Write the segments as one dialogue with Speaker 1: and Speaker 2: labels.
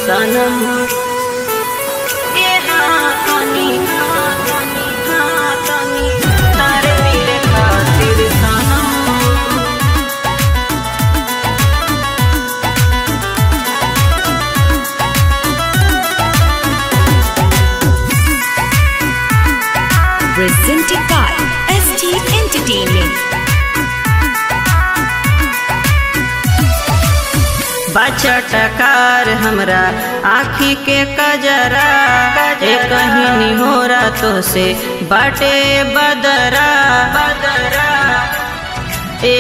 Speaker 1: सनम ए हाँ तनी हाँ तनी हाँ तनी तारे मिले खातिर सनम
Speaker 2: presented by ST Entertainment.
Speaker 1: बच्चा टकार हमरा आखी के कजरा ए कहीं निहोरा तो से बाटे बदरा बदरा ए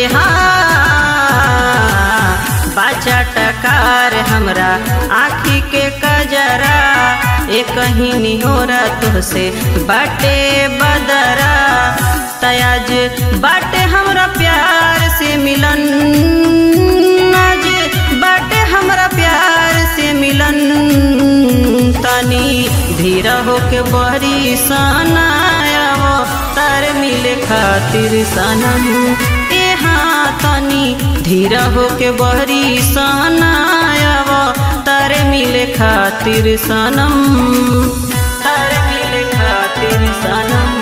Speaker 1: हाँ बच्चा टकार हमरा आखी के कजरा ए कहीं निहोरा तो से बाटे बदरा तयाज बाटे हमरा प्यार से मिलन आज बाटे हमरा प्यार से मिलन तनी धीरा होके बहरी सनायावो तार मिले खातिर सनम ए हाँ तनी धीरा होके बहरी सनायावो तार मिले खातिर सनम तार मिले खातिर सनम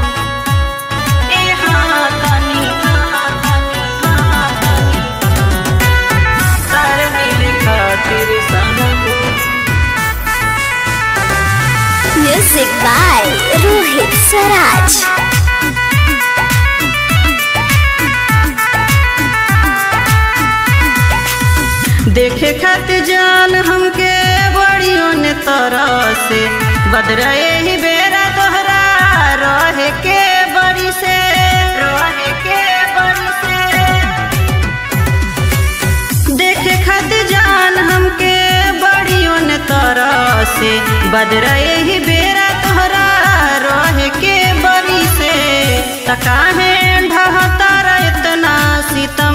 Speaker 1: ए हाँ तनी हाँ तनी हाँ तनी तारे मिले खातिर सनम
Speaker 3: Music by Rohit Saraj.
Speaker 1: देखे खातिर जान हमके बड़ियों ने तरह से बदरा ही बेरा तोहरा रहे के बड़ी से रहे के बड़ी से देखे खातिर जान हमके बड़ियों ने तरह से बदरा ही बेरा तोहरा रहे के बड़ी से तकाहे ढहतारा इतना सितम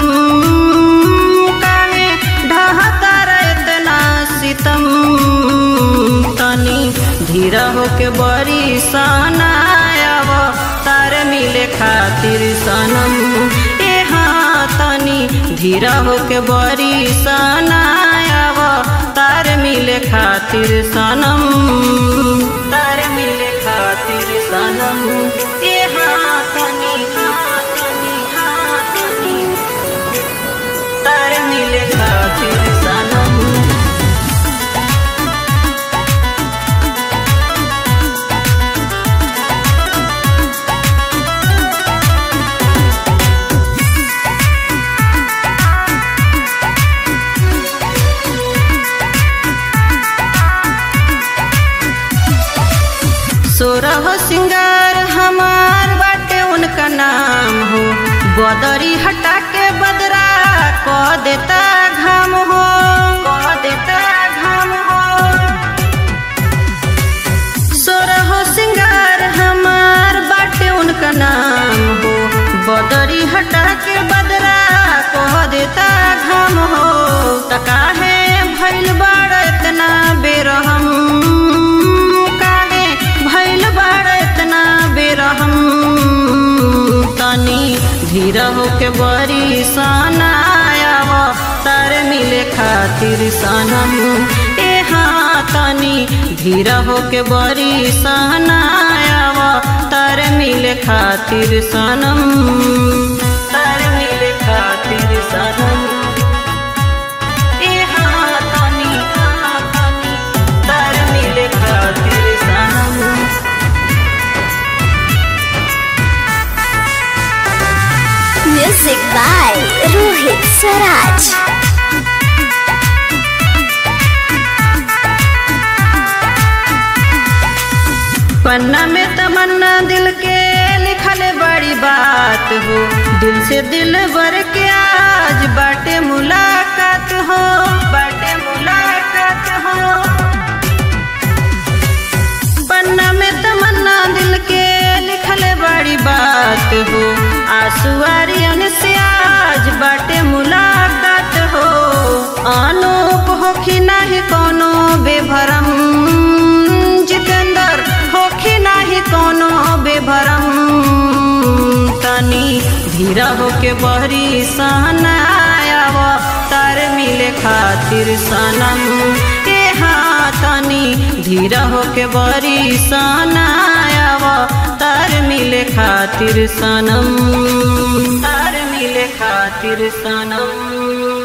Speaker 1: काहे ढहतारा इतना सितम तनी धीरा होके बड़ी सनायाव तार मिले खातिर सनम ए हाँ तनी धीरा होके बड़ी सनायाव तार मिले खातिर सनम तार मिले खातिर सनम ए हाँ तनी हाँ तनी हाँ तनी तार मिले खातिर सनम सोरह सिंगार हमार बाटे उनका नाम हो बदरी हटा के बदरा क देता घाम हो क देता घाम हो सोरह सिंगार हमार बाटे उनका नाम हो बदरी हटा के बदरा कह देता घाम हो तकाहे भैल बाड़ इतना बेरहम काहे भैल बाड़ इतना बेरहम तनी धीरा होके बड़ी सनायाव तार मिले खातिर सनम ए हाँ तनी धीरा होके बड़ी सहनायाव तार मिले खातिर सनम तार मिले खातिर सनम ए हाँ तनी हाँ तनी तार मिले खातिर सनम
Speaker 3: Music by Rohit Saraj.
Speaker 1: पन्ना में तमन्ना दिल के लिखल बड़ी बात हो दिल से दिल भर के आज बाटे मुलाकात हो बाटे मुलाकात हो पन्ना में तमन्ना दिल के लिखल बड़ी बात हो आंसुआरियन से आज बाटे मुलाकात हो अनूप होखी नाही कोनो बेभरम जितेंद्र होखी नाही कोनो बेभरम तनी धीरा होके बहरी सहनायाव तार मिले मिले खातिर सनम ए हाँ तनी धीरा होके बरी सनायव तार मिले खातिर सनम तार मिले खातिर सनम